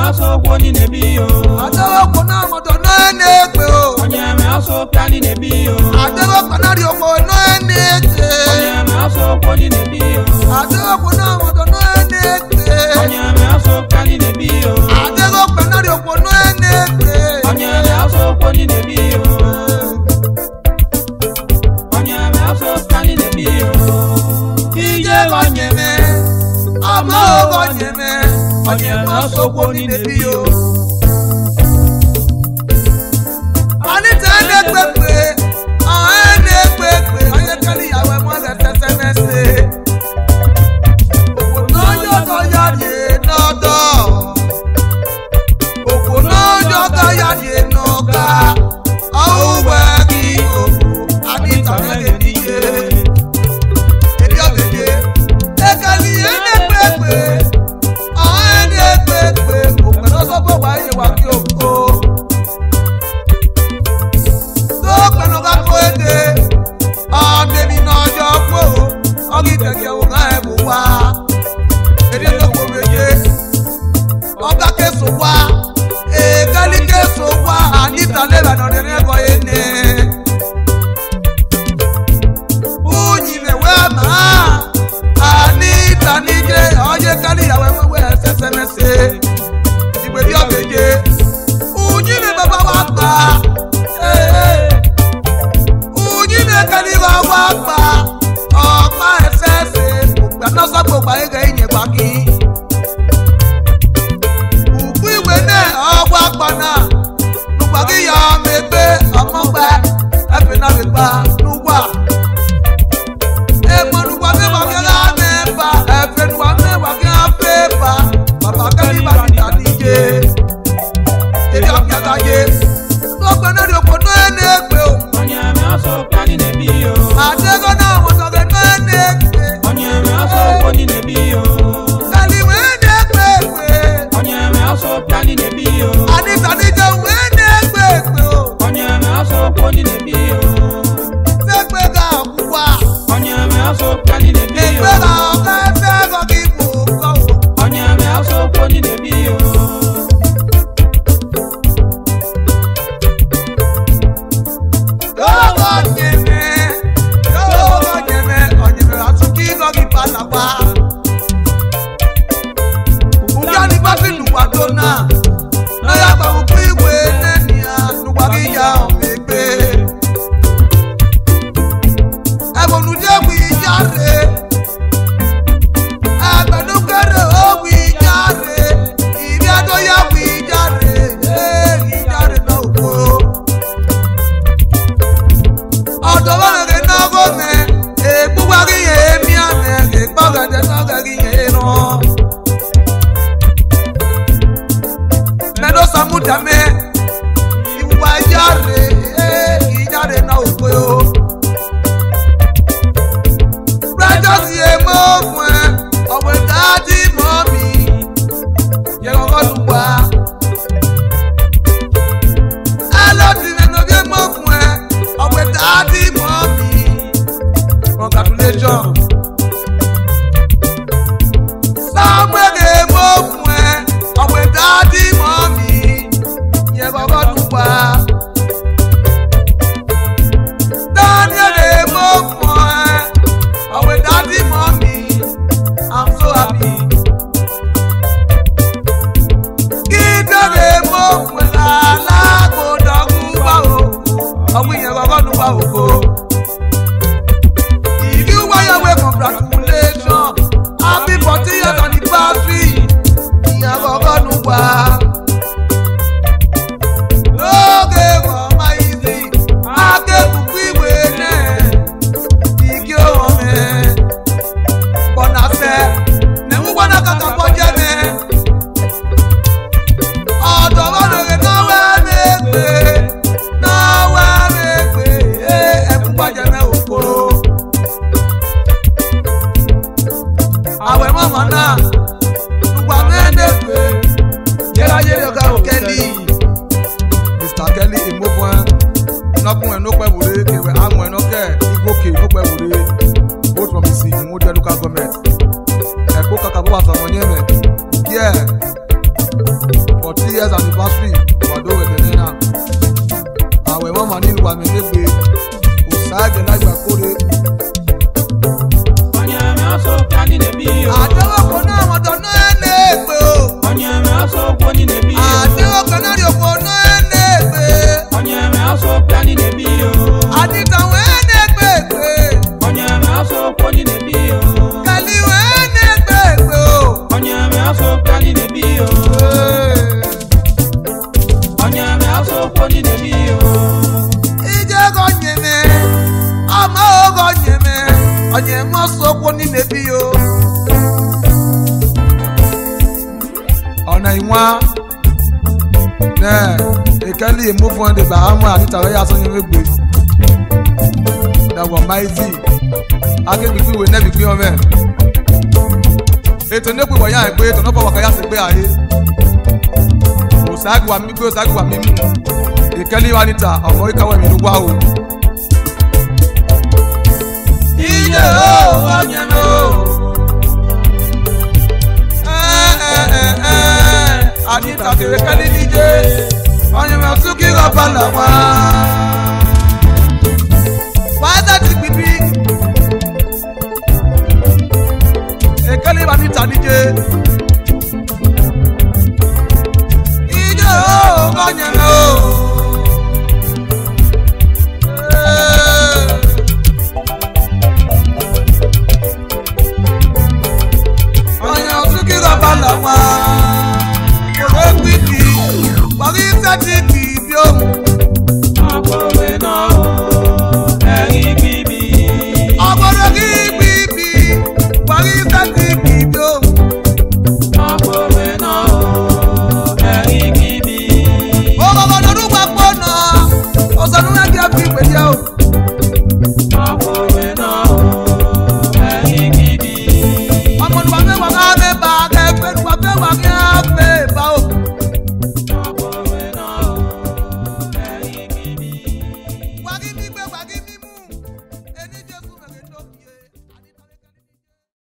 asụ okwu onye na-ebi yo adewokwu náà mọ̀tọ̀ náà na-ekpe o onye eme asụ okwu anyị na-ebi yo adewokwu náà rí okwu náà na-ekpe onye eme asụ okwu onye na-ebi yo adewokwu náà mọ̀tọ̀ náà na-ekpe onye eme asụ okwu anyị na-ebi yo adewokwu náà rí okwu náà na-ekpe onye eme asụ okwu onye na-ebi yo onye eme asụ okwu anyị na-ebi yo ije gọnyeme ọmọ gọnyeme onye ma sokwo ni nebi yo. Anita na-ekpekpe ọha na-ekpekpe onye kele ìyàwó ẹ̀mọ́ rẹ̀ tẹ́tẹ́ mẹ́sẹ̀. Òkò náà yọ̀dọ̀ yàrá n'ọ̀dọ̀. Òkò náà yọ̀dọ̀ yàrá n'ọ̀gá. Ọ̀húnwẹ̀ kí òkú Anita na-ekpe ihe. Ebi ọbẹ̀dẹ. Ekele ihe na-ekpekpe ọha na-ekpekpe òkè lọ́sọ̀gbọ̀ wà yẹ wà kí òkú. tó pẹ̀lú kakó èdè ọ̀dẹ̀mí náà jọ pò ọ̀gì kẹ̀kẹ́ wò ká ẹ̀ bù wá. èdè tó kò méje ọ̀gá késo wá èkálí késo wá àníta lẹ́bàá náà ní ẹ̀kọ́ yẹn ní. Bùnyí mẹ̀wẹ́ àmà àníta níjẹ́ ọ̀yẹ́ kálí ìyàwó ẹ̀mọ́wẹ́ ẹ̀sẹ̀sẹ̀ mẹ́sẹ̀ ìgbè bí ọ̀gbẹ̀jẹ̀ Bùnyí ni bàbá wa gbà. Bùnyí ni kẹ́lí wa wá gbà. Ọ̀pá ẹ̀sẹ̀sẹ̀ ògbà náà sọ́gbọ̀ ògbà yẹn kẹ́ ìyẹn gbà kí. Òkú ìwé náà ọgbà gbaná. Nùgbà kí ìyá mi gbé ọmọ gbẹ. Ẹ̀fẹ̀ náà fi gbà nùgbà. Èèmọ̀ nùgbà mẹ́wàá kí ẹ mẹ́fà. Ẹ̀fẹ̀ nùgbà mẹ́wàá kí ẹ fẹ́ fà. Bàbá kẹ́lí bá ti tà níje èdè ọ̀kẹ́tàyé lọ́gbẹ́ náà ní oko náà ní ègbè o onye eme asụ okwu anyị na-ebi yo àdégọ́ náà wọ́n sọ̀rọ̀ náà ní ègbè onye eme asụ okwu onye na-ebi yo kàlíwé ní ègbè ègbè onye eme asụ okwu anyị na-ebi yo àdìsàdìjọ wé ní ègbè ègbè o onye eme asụ okwu onye na-ebi yo sẹ́gbẹ́ ká wá onye eme asụ okwu anyị na-ebi yo ègbè ká ọ̀ká ẹ̀fẹ́ ẹ̀kọ́ kí ipò kọ́ o. onye eme asụ okwu onye na-ebi yo Yọ̀wọ̀ nyẹ̀mẹ̀ yọ̀wọ̀ nyẹ̀mẹ̀ ọ̀nyẹ̀mẹ̀ àtúnkì kọ́ kí padà wá. Bùkúkẹ́ ni bá fi lùwà tó náà. Lọ́yà gbàgbọ́ pé ìwé nẹ́ni àdùgbà kí ya ọ̀mẹ̀ gbé. Ẹ̀bùnú jẹ́ wí jáde. Ẹgbẹ̀dúkẹ́rẹ́ ó wí jáde. Ìbí adóyá wí jáde. Ee, ìjáde náà kó ọ̀dọ̀ bá rẹ̀ náà kó mẹ́ ègbúgbà kí yẹn èmi àmẹ́ ègbọ́gẹ̀dẹ̀ náà kẹ́ kí yẹn rán. mẹ́lọ́ sàmúdàmẹ́ ìwà ìjáre ìjáre náà ò pé o. precious yẹ mọ́ fún ẹ ọ̀pẹ̀ dáàdì mọ́ mi yẹ kọ́kọ́ lù wá. ẹ lọ sí mẹ́nu bí mọ́ fún ẹ ọ̀pẹ̀ dáàdì mọ́ mi congratulations. sáwẹ́rẹ́ mọ́ fún ẹ ọ̀pẹ̀ dáàdì mọ́ mi yẹ kọ́kọ́ lù wá. Daniel mọ́ fún ẹ ọ̀pẹ̀ dáàdì mọ́ mi I'm so happy. Kíndèrè mọ́ fún ẹ lálágbódọ́gún wá òkú ọ̀gbìn yẹn kọ́kọ́ lù wá òkú. If you wáyà wẹ̀ congratulation happy forty years anniversary ìyẹn kọ́kọ́ lù wá. Lóge wọ̀ máa yí sí akẹ́kùkú ìwé náà igi òhun mẹ́. Bọ̀nàṣẹ́ nẹ̀mú gbọ́dọ̀ kàkà kọjá mẹ́. Ọ̀dọ̀ wọn lè náwó ẹ̀mẹ́gbẹ́ náwó ẹ̀mẹ́gbẹ́ ẹ̀mú gbọ́dọ̀ mẹ́ òkúrò. Àwẹ̀ mọ̀mọ́ náà lùgbà mẹ́ẹ̀ẹ́dẹ́gbẹ́. yẹra asokwo nínú mi o. ije gonyeme ọma ogonyeme onye mọsokwu n'ime bi yo ọ̀nà ìwọ̀n náà ìkẹ́lì ìmúfún ẹ̀dẹ̀ bàámu àdìtàwé yà sọ́yìn wégbè dàgbọ̀ máìzì akégbègbè ìwé nẹ́bí gbé ọmọ ẹ̀ ètò nípò ìwọ̀nyá ẹ̀ pé ètò náà fọwọ́ kẹ́yà sí gbé àyè òsàgùwà mímú òsàgùwà mímú ìkẹ́lì wa níta ọ̀mọ́ ìkàwé mi ló wá o. Ije o onye m o. àdìtà tèrè kẹ́lí díje ọ̀yẹ̀mẹ̀ tún kí ọba làwọn.